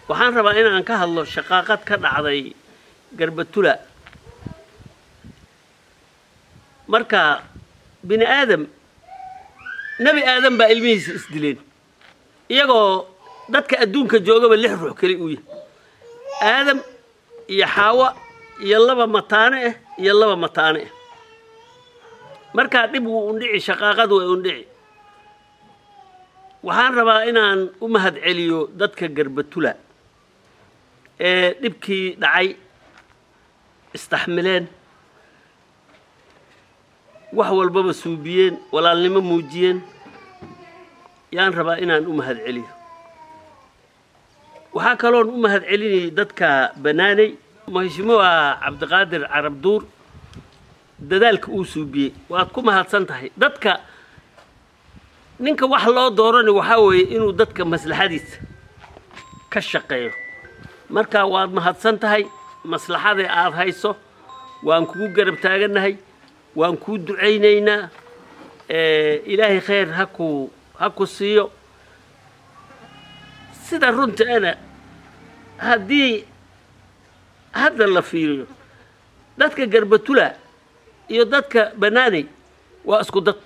waxaan rabaa inaan ka hadlo shaqaaqad ka dhacday garbatula marka bini aadam nebi aadam baa ilmihiisa isdileen iyagoo dadka adduunka joogaba lix ruux keli uu yahay aadam iyo xaawa iyo laba mataane ah iyo laba mataane ah markaa dhib wuu undhici shaqaaqadu way undhici waxaan rabaa inaan u mahad celiyo dadka garbatula ee dhibkii dhacay istaxmileen wax walbaba suubiyeen walaalnimo muujiyeen yaan rabaa inaan u mahad celiyo waxaa kaloon u mahad celinayay dadka banaanay maheshimoa cabdiqaadir carabduur dadaalka uu suubiyey waad ku mahadsan tahay dadka ninka wax loo doorani waxaa weeye inuu dadka maslaxadiisa ka shaqeeyo marka waad mahadsan tahay maslaxada aada hayso waan kugu garab taagannahay waan kuu ducaynaynaa ilaahay khayr haku ha ku siiyo sida runta ana haddii hadda la fiiriyo dadka garbatula iyo dadka banaanay waa isku dad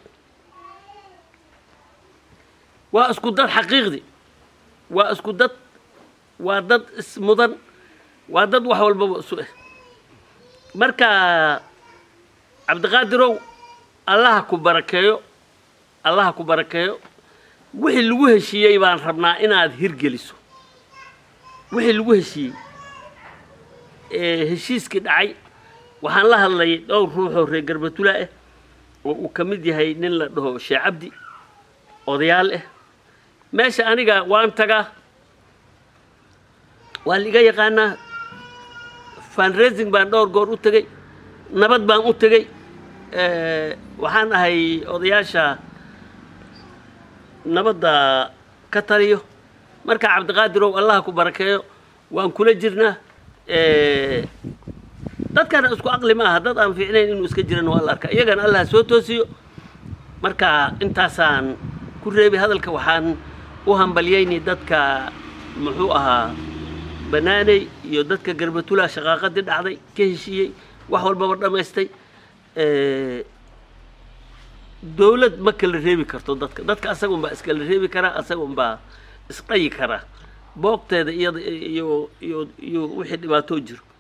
waa isku dad xaqiiqdi waa isku dad waa dad ismudan waa dad wax walbaba isu ah marka cabdiqaadirow allaha ku barakeeyo allaha ku barakeeyo wixii lagu heshiiyey baan rabnaa inaad hirgeliso wixii lagu heshiiyey ee heshiiskii dhacay waxaan la hadlayay dhowr ruuxoo reer garbatula ah oo uu ka mid yahay nin la dhaho sheekh cabdi odayaal ah meesha aniga waan tagaa waa liga yaqaanaa fundraising baan dhowr goor u tegey nabad baan u tegey waxaan ahay odayaasha nabadda ka taliyo marka cabdiqaadirow allaha ku barakeeyo waan kula jirnaa dadkana isku aqli ma aha dad aan fiicnayn inuu iska jiran waa la arkaa iyagana allah soo toosiyo marka intaasaan ku reebi hadalka waxaan u hambalyayni dadka muxuu ahaa banaaney iyo dadka garbatula shaqaaqadii dhacday ka heshiiyey wax walbaba dhammaystay dowlad ma kala reebi karto dadka dadka asaga unbaa iskala reebi karaa asaga unbaa isqayi karaa boogteeda iyada iyo iyo iyo wixii dhibaatoo jiro